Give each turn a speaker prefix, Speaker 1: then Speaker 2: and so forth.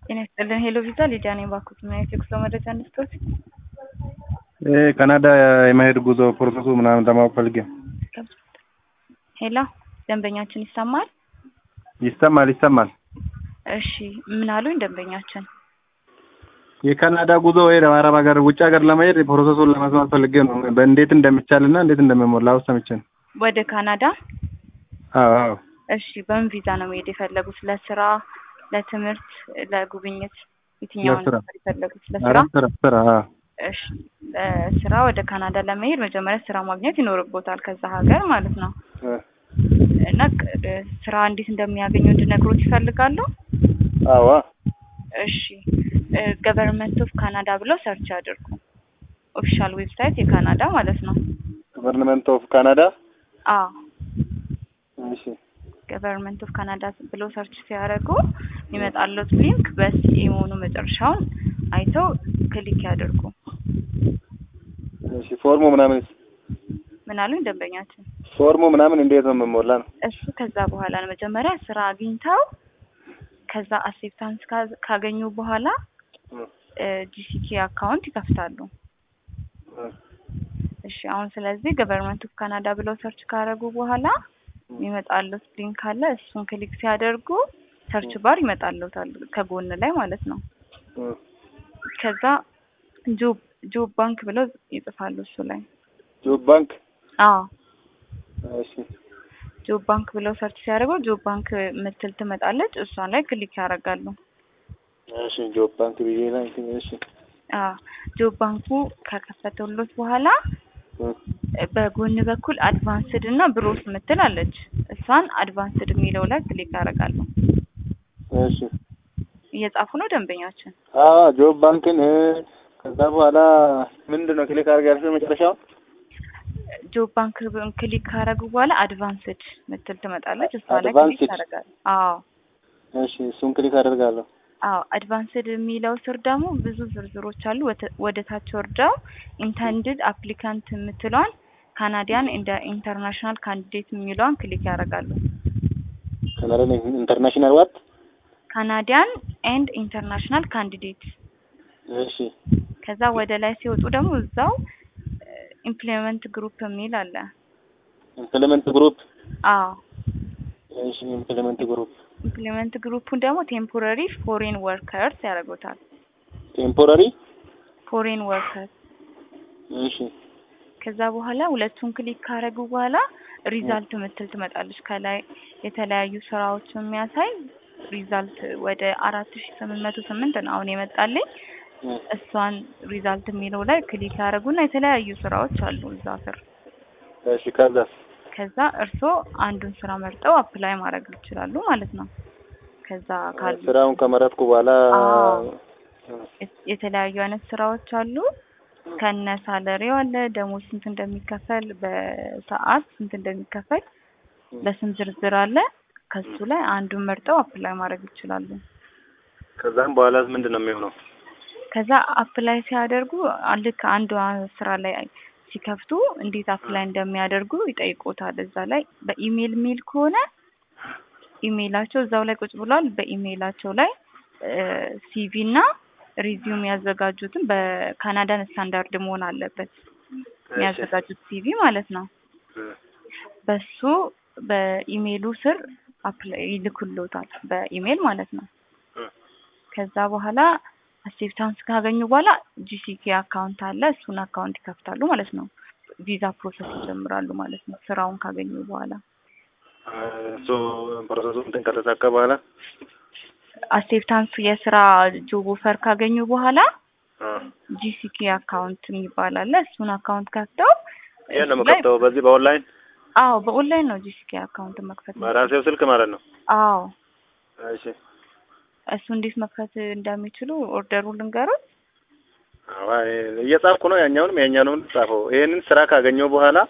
Speaker 1: ጤና ይስጥልን ሄሎ ቪዛ ሊዲያ ነኝ። ባኩት ምን አይነት የጉዞ መረጃ እንስጦት?
Speaker 2: ካናዳ የመሄድ ጉዞ ፕሮሰሱ ምናምን ለማወቅ ፈልጌ።
Speaker 1: ሄሎ ደንበኛችን ይሰማል?
Speaker 2: ይሰማል ይሰማል።
Speaker 1: እሺ ምን አሉኝ ደንበኛችን?
Speaker 2: የካናዳ ጉዞ ወይ አረብ ሀገር ውጭ ሀገር ለመሄድ ፕሮሰሱን ለመስማት ፈልጌ ነው። በእንዴት እንደሚቻልና እንዴት እንደሚሞላ ውስጥ ሰምቼ ነው።
Speaker 1: ወደ ካናዳ?
Speaker 2: አዎ አዎ።
Speaker 1: እሺ በምን ቪዛ ነው መሄድ የፈለጉት? ለስራ፣ ለትምህርት፣ ለጉብኝት? የትኛውን
Speaker 2: ለስራ።
Speaker 1: ነበር የፈለጉት?
Speaker 2: ኧረ
Speaker 1: ለስራ?
Speaker 2: ስራ ስራ አዎ።
Speaker 1: እሺ ለስራ ወደ ካናዳ ለመሄድ መጀመሪያ ስራ ማግኘት ይኖርቦታል ከዛ ሀገር ማለት ነው። እና ቅ- ስራ እንዴት እንደሚያገኙ እንድነግሮት ይፈልጋሉ?
Speaker 2: አዎ
Speaker 1: እሺ ገቨርንመንት ኦፍ ካናዳ ብለው ሰርች አድርጉ። ኦፊሻል ዌብሳይት የካናዳ ማለት ነው።
Speaker 2: ገቨርንመንት ኦፍ ካናዳ።
Speaker 1: አዎ
Speaker 2: እሺ
Speaker 1: ገቨርንመንት ኦፍ ካናዳ ብለው ሰርች ሲያደርጉ የሚመጣለት ሊንክ በሲኤ መሆኑ መጨረሻውን አይተው ክሊክ ያድርጉ።
Speaker 2: እሺ ፎርሙ ምናምን
Speaker 1: ምን አሉኝ ደንበኛችን?
Speaker 2: ፎርሙ ምናምን እንዴት ነው የምሞላ ነው?
Speaker 1: እሱ ከዛ በኋላ ነው መጀመሪያ ስራ አግኝተው ከዛ አክሴፕታንስ ካ- ካገኙ በኋላ ጂሲኬ አካውንት ይከፍታሉ። እሺ አሁን ስለዚህ ገቨርንመንት ኦፍ ካናዳ ብለው ሰርች ካደረጉ በኋላ የሚመጣሉት ሊንክ አለ። እሱን ክሊክ ሲያደርጉ ሰርች ባር ይመጣሉታል ከጎን ላይ ማለት ነው። ከዛ ጆብ ጆብ ባንክ ብለው ይጽፋሉ እሱ ላይ።
Speaker 2: ጆብ ባንክ።
Speaker 1: አዎ
Speaker 2: እሺ
Speaker 1: ጆብ ባንክ ብለው ሰርች ሲያደርጉ ጆብ ባንክ ምትል ትመጣለች። እሷን ላይ ክሊክ ያደርጋሉ።
Speaker 2: እሺ ጆብ ባንክ ብዬ ላይ እሺ
Speaker 1: አዎ ጆብ ባንኩ ከከፈተሎት በኋላ በጎን በኩል አድቫንስድ እና ብሮስ ምትል አለች። እሷን አድቫንስድ የሚለው ላይ ክሊክ ያደርጋሉ።
Speaker 2: እሺ
Speaker 1: እየጻፉ ነው ደንበኛችን።
Speaker 2: አዎ ጆብ ባንክን እ፣ ከዛ በኋላ ምንድን ነው ክሊክ አድርግ ያልሽው መጨረሻው?
Speaker 1: ጆብ ባንክ ክሊክ ካደረጉ በኋላ አድቫንስድ ምትል ትመጣለች። እሷ ላይ ክሊክ
Speaker 2: Advanced?
Speaker 1: ያደርጋሉ። አዎ
Speaker 2: እሺ እሱን ክሊክ አደርጋለሁ።
Speaker 1: አዎ አድቫንስድ የሚለው ስር ደግሞ ብዙ ዝርዝሮች አሉ። ወተ- ወደ ታች ወርደው ኢንተንድድ አፕሊካንት የምትለዋን ካናዲያን እንደ ኢንተርናሽናል ካንዲዴት የሚለዋን ክሊክ ያደርጋሉ።
Speaker 2: ካናዳ ኢንተርናሽናል ዋት?
Speaker 1: ካናዲያን ኤንድ ኢንተርናሽናል ካንዲዴት
Speaker 2: እሺ
Speaker 1: ከዛ ወደ ላይ ሲወጡ ደግሞ እዛው ኢምፕሎይመንት ግሩፕ የሚል አለ።
Speaker 2: ኢምፕሊመንት ግሩፕ።
Speaker 1: አዎ
Speaker 2: እሺ ኢምፕሊመንት ግሩፕ
Speaker 1: ኢምፕሎይመንት ግሩፑን ደግሞ ቴምፖራሪ ፎሬን ወርከርስ ያደርጉታል።
Speaker 2: ቴምፖራሪ።
Speaker 1: ፎሬን ወርከርስ
Speaker 2: እሺ
Speaker 1: ከዛ በኋላ ሁለቱን ክሊክ ካደረጉ በኋላ ሪዛልት ምትል ትመጣለች። ከላይ የተለያዩ ስራዎች የሚያሳይ ሪዛልት ወደ አራት ሺ ስምንት መቶ ስምንት ነው አሁን የመጣልኝ። እሷን ሪዛልት የሚለው ላይ ክሊክ ያደረጉና የተለያዩ ስራዎች አሉ እዛ ስር።
Speaker 2: እሺ ከዛስ?
Speaker 1: ከዛ እርስዎ አንዱን ስራ መርጠው አፕላይ ማድረግ ይችላሉ ማለት ነው። ከዛ ካሉ
Speaker 2: ስራውን ከመረጥኩ በኋላ
Speaker 1: አዎ። የት- የተለያዩ አይነት ስራዎች አሉ። ከነ ሳለሪው አለ፣ ደሞዝ ስንት እንደሚከፈል፣ በሰዓት ስንት እንደሚከፈል በስም ዝርዝር አለ። ከሱ ላይ አንዱን መርጠው አፕላይ ማድረግ ይችላሉ።
Speaker 2: ከዛም በኋላ ምንድን ነው የሚሆነው?
Speaker 1: ከዛ አፕላይ ሲያደርጉ አ- ልክ አንዷ ስራ ላይ ሲከፍቱ እንዴት አፕላይ እንደሚያደርጉ ይጠይቆታል። እዛ ላይ በኢሜይል ሜል ከሆነ ኢሜይላቸው እዛው ላይ ቁጭ ብሏል። በኢሜይላቸው ላይ ሲቪ እና ሪዚዩም ያዘጋጁትን በካናዳን ስታንዳርድ መሆን አለበት የሚያዘጋጁት ሲቪ ማለት ነው። በሱ በኢሜይሉ ስር አፕላይ ይልኩሎታል በኢሜይል ማለት ነው። ከዛ በኋላ አክሴፕታንስ ካገኙ በኋላ ጂሲኬ አካውንት አለ። እሱን አካውንት ይከፍታሉ ማለት ነው። ቪዛ ፕሮሰስ ይጀምራሉ ማለት ነው። ስራውን ካገኙ በኋላ
Speaker 2: እሱ ፕሮሰሱ እንትን ከተሳካ በኋላ
Speaker 1: አክሴፕታንሱ የስራ ጆብ ኦፈር ካገኙ በኋላ ጂሲኬ አካውንት የሚባል አለ። እሱን አካውንት ከፍተው
Speaker 2: ይሄን ነው
Speaker 1: እሱ ላይ-
Speaker 2: የምከፍተው በዚህ በኦንላይን
Speaker 1: አዎ በኦንላይን ነው ጂሲኬ አካውንት መክፈት።
Speaker 2: በራሴው ስልክ ማለት ነው።
Speaker 1: አዎ
Speaker 2: እሺ
Speaker 1: እሱ እንዴት መክፈት እንደሚችሉ ኦርደሩ ልንገሩት።
Speaker 2: አዎ እየጻፍኩ ነው። ያኛውንም ያኛውንም ጻፈው። ይሄንን ስራ ካገኘው በኋላ